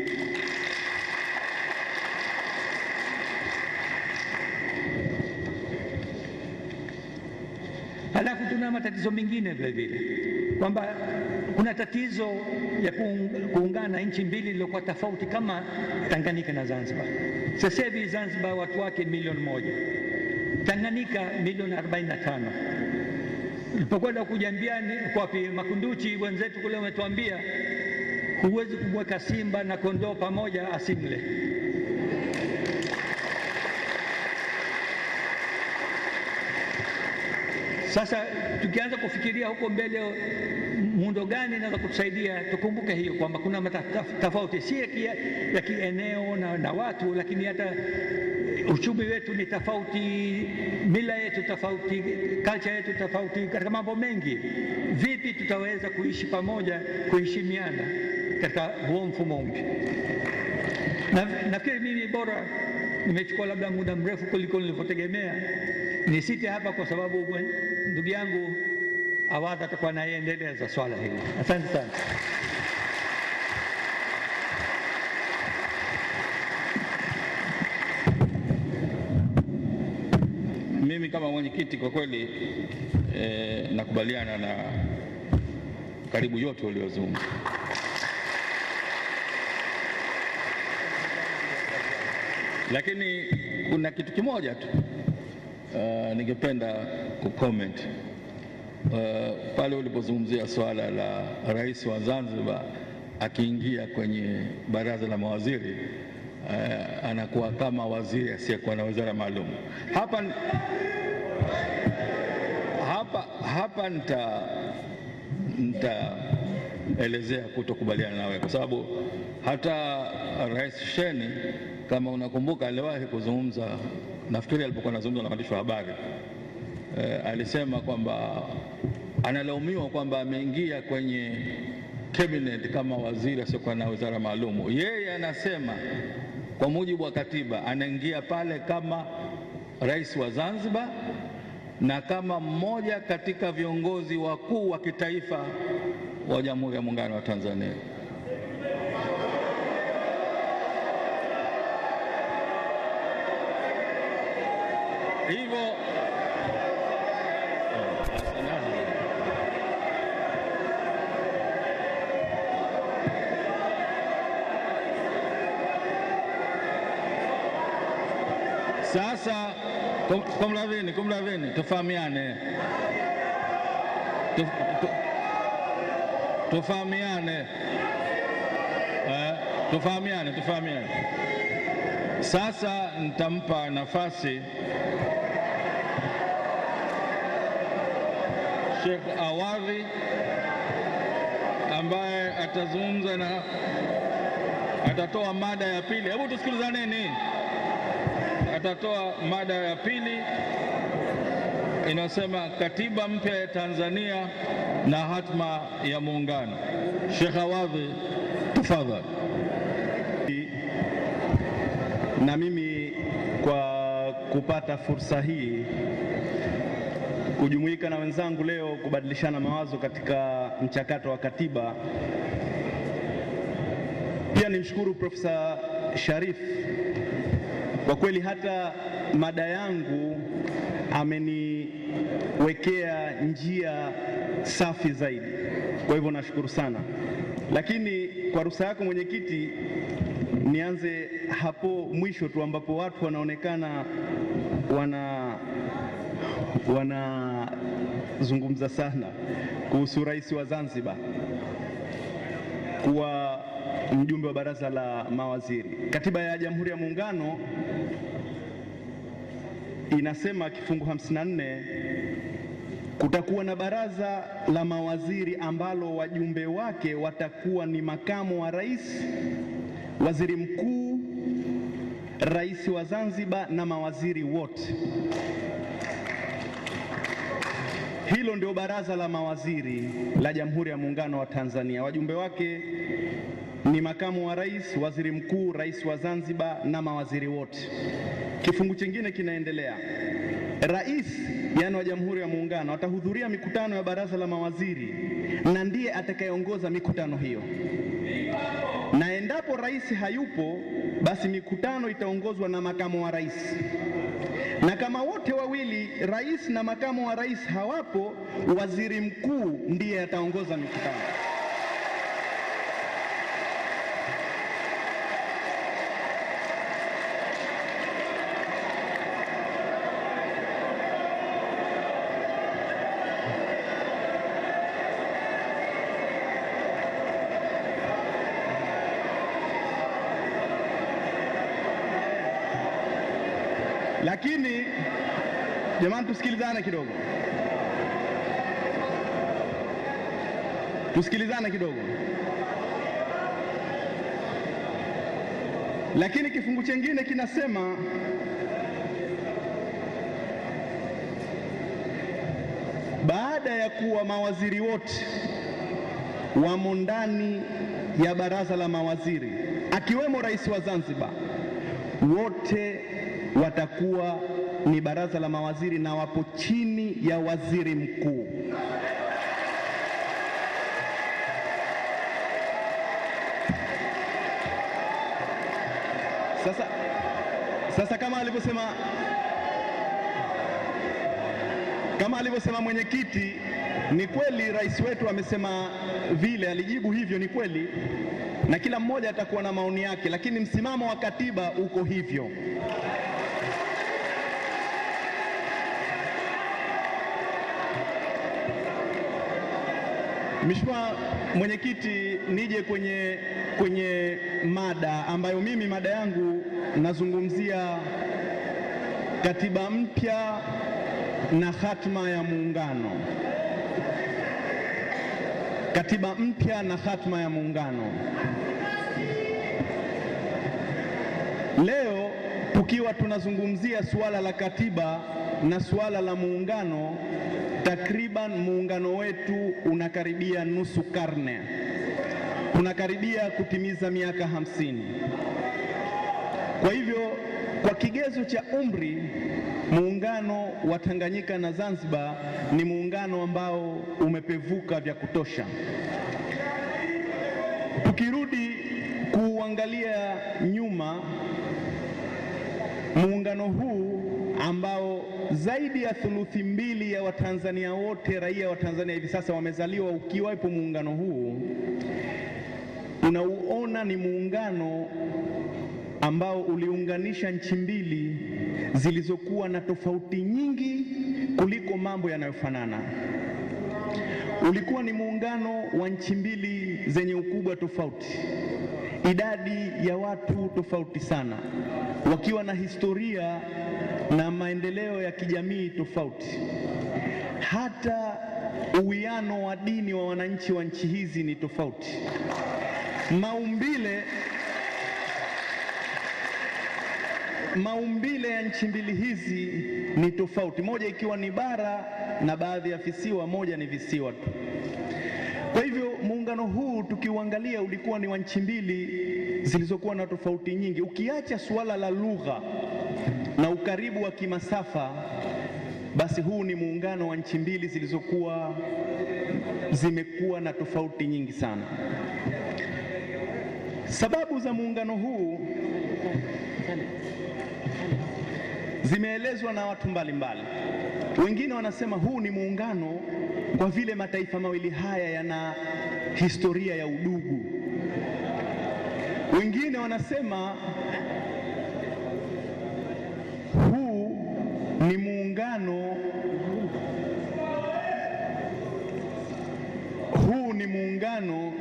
Halafu tuna matatizo mengine vile vile kwamba kuna tatizo ya kuungana nchi mbili iliyokuwa tofauti kama Tanganyika na Zanzibar. Sasa hivi Zanzibar watu wake milioni moja, Tanganyika milioni 45 Nilipokwenda kujambiani kwapi Makunduchi, wenzetu kule wametuambia huwezi kumweka simba na kondoo pamoja asimle. Sasa tukianza kufikiria huko mbele, muundo gani inaweza kutusaidia, tukumbuke hiyo kwamba kuna tofauti si ya kieneo na, na watu, lakini hata uchumi wetu ni tofauti, mila yetu tofauti, culture yetu tofauti, katika mambo mengi. Vipi tutaweza kuishi pamoja, kuheshimiana katika huo mfumo mpya? Na nafikiri mimi bora nimechukua labda muda mrefu kuliko nilivyotegemea. Nisite hapa kwa sababu ndugu yangu Awadha atakuwa naiendeleza swala hili. Asante sana. Mimi kama mwenyekiti kwa kweli eh, nakubaliana na karibu yote uliozungumza, lakini kuna kitu kimoja tu uh, ningependa kucomment uh, pale ulipozungumzia swala la rais wa Zanzibar akiingia kwenye baraza la mawaziri uh, anakuwa kama waziri asiyekuwa na wizara maalum. Hapa, hapa, hapa nita nitaelezea kutokubaliana nawe kwa sababu hata Rais Sheni kama unakumbuka, aliwahi kuzungumza, nafikiri alipokuwa anazungumza na waandishi wa habari e, alisema kwamba analaumiwa kwamba ameingia kwenye cabinet kama waziri asiokuwa na wizara maalumu. Yeye anasema kwa mujibu wa katiba anaingia pale kama rais wa Zanzibar na kama mmoja katika viongozi wakuu wa kitaifa wa Jamhuri ya Muungano wa Tanzania. Hivyo sasa, kum- kumradhini, kumradhini, tufahamiane, Tu- tu- tufahamiane, Eh, tufahamiane, tufahamiane. Sasa nitampa nafasi Sheikh Awadhi ambaye atazungumza na atatoa mada ya pili. Hebu tusikilizaneni. Atatoa mada ya pili inayosema katiba mpya ya Tanzania na hatma ya muungano. Sheikh Awadhi, tafadhali. na mimi kwa kupata fursa hii kujumuika na wenzangu leo kubadilishana mawazo katika mchakato wa katiba. Pia nimshukuru Profesa Sharif kwa kweli, hata mada yangu ameniwekea njia safi zaidi, kwa hivyo nashukuru sana. Lakini kwa ruhusa yako mwenyekiti, nianze hapo mwisho tu ambapo watu wanaonekana wana wanazungumza sana kuhusu rais wa Zanzibar kuwa mjumbe wa baraza la mawaziri. Katiba ya Jamhuri ya Muungano inasema kifungu 54 kutakuwa na baraza la mawaziri ambalo wajumbe wake watakuwa ni makamu wa rais, waziri mkuu, rais wa Zanzibar na mawaziri wote. Hilo ndio baraza la mawaziri la Jamhuri ya Muungano wa Tanzania. Wajumbe wake ni makamu wa rais, waziri mkuu, rais wa Zanzibar na mawaziri wote. Kifungu chingine kinaendelea, rais yaani wa Jamhuri ya Muungano atahudhuria mikutano ya baraza la mawaziri na ndiye atakayeongoza mikutano hiyo, na endapo rais hayupo, basi mikutano itaongozwa na makamu wa rais na kama wote wawili rais na makamu wa rais hawapo, waziri mkuu ndiye ataongoza mikutano. Lakini jamani, tusikilizane kidogo, tusikilizane kidogo. Lakini kifungu chengine kinasema baada ya kuwa mawaziri wote wamo ndani ya baraza la mawaziri akiwemo rais wa Zanzibar, wote watakuwa ni baraza la mawaziri na wapo chini ya waziri mkuu. Sasa, sasa kama alivyosema kama alivyosema mwenyekiti, ni kweli rais wetu amesema vile, alijibu hivyo, ni kweli, na kila mmoja atakuwa na maoni yake, lakini msimamo wa katiba uko hivyo. Mheshimiwa Mwenyekiti, nije kwenye, kwenye mada ambayo mimi mada yangu nazungumzia katiba mpya na hatma ya muungano. Katiba mpya na hatma ya muungano. Leo tukiwa tunazungumzia suala la katiba na suala la muungano, takriban muungano wetu unakaribia nusu karne, tunakaribia kutimiza miaka hamsini. Kwa hivyo Kwa kigezo cha umri, muungano wa Tanganyika na Zanzibar ni muungano ambao umepevuka vya kutosha. Tukirudi kuangalia nyuma, muungano huu ambao zaidi ya thuluthi mbili ya Watanzania wote raia wa Tanzania hivi sasa wamezaliwa ukiwepo muungano huu, unauona ni muungano ambao uliunganisha nchi mbili zilizokuwa na tofauti nyingi kuliko mambo yanayofanana. Ulikuwa ni muungano wa nchi mbili zenye ukubwa tofauti, idadi ya watu tofauti sana, wakiwa na historia na maendeleo ya kijamii tofauti. Hata uwiano wa dini wa wananchi wa nchi hizi ni tofauti. Maumbile maumbile ya nchi mbili hizi ni tofauti, moja ikiwa ni bara na baadhi ya visiwa, moja ni visiwa tu. Kwa hivyo muungano huu tukiuangalia, ulikuwa ni wa nchi mbili zilizokuwa na tofauti nyingi. Ukiacha suala la lugha na ukaribu wa kimasafa, basi huu ni muungano wa nchi mbili zilizokuwa zimekuwa na tofauti nyingi sana. Sababu za muungano huu zimeelezwa na watu mbalimbali mbali. Wengine wanasema huu ni muungano kwa vile mataifa mawili haya yana historia ya udugu. Wengine wanasema huu ni muungano huu ni muungano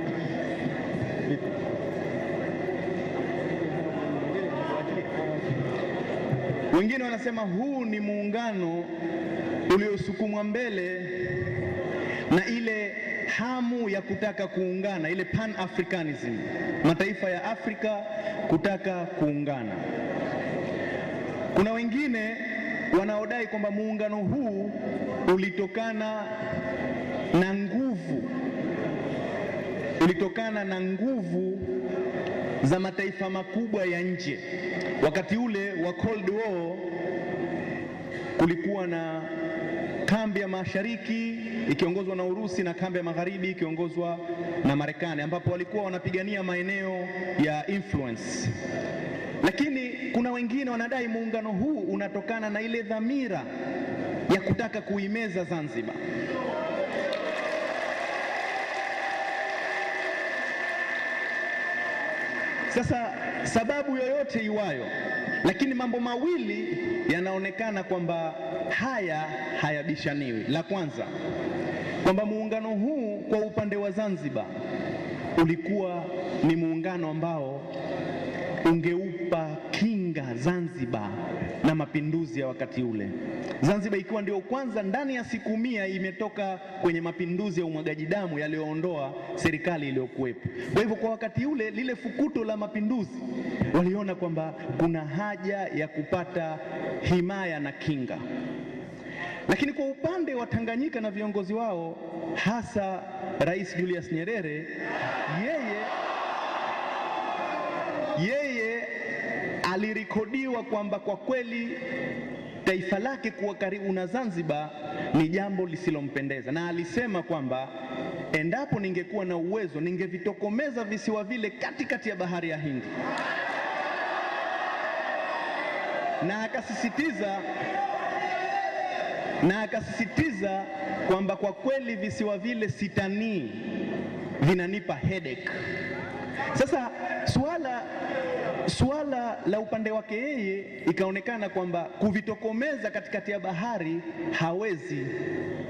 Wengine wanasema huu ni muungano uliosukumwa mbele na ile hamu ya kutaka kuungana, ile pan africanism, mataifa ya Afrika kutaka kuungana. Kuna wengine wanaodai kwamba muungano huu ulitokana na nguvu, ulitokana na nguvu za mataifa makubwa ya nje. Wakati ule wa Cold War kulikuwa na kambi ya mashariki ikiongozwa na Urusi na kambi ya magharibi ikiongozwa na Marekani, ambapo walikuwa wanapigania maeneo ya influence. Lakini kuna wengine wanadai muungano huu unatokana na ile dhamira ya kutaka kuimeza Zanzibar. Sasa sababu yoyote iwayo, lakini mambo mawili yanaonekana kwamba haya hayabishaniwi. La kwanza kwamba muungano huu kwa upande wa Zanzibar ulikuwa ni muungano ambao ungeupa kinga Zanzibar na mapinduzi ya wakati ule. Zanzibar ikiwa ndio kwanza ndani ya siku mia imetoka kwenye mapinduzi ya umwagaji damu yaliyoondoa serikali iliyokuwepo. Kwa hivyo kwa wakati ule lile fukuto la mapinduzi waliona kwamba kuna haja ya kupata himaya na kinga. Lakini kwa upande wa Tanganyika na viongozi wao hasa Rais Julius Nyerere, yeye yeye alirekodiwa kwamba kwa kweli taifa lake kuwa karibu na Zanzibar ni jambo lisilompendeza, na alisema kwamba endapo ningekuwa na uwezo ningevitokomeza visiwa vile katikati ya bahari ya Hindi, na akasisitiza na akasisitiza kwamba kwa kweli visiwa vile sitanii, vinanipa headache. Sasa suala suala la upande wake yeye ikaonekana kwamba kuvitokomeza katikati ya bahari hawezi,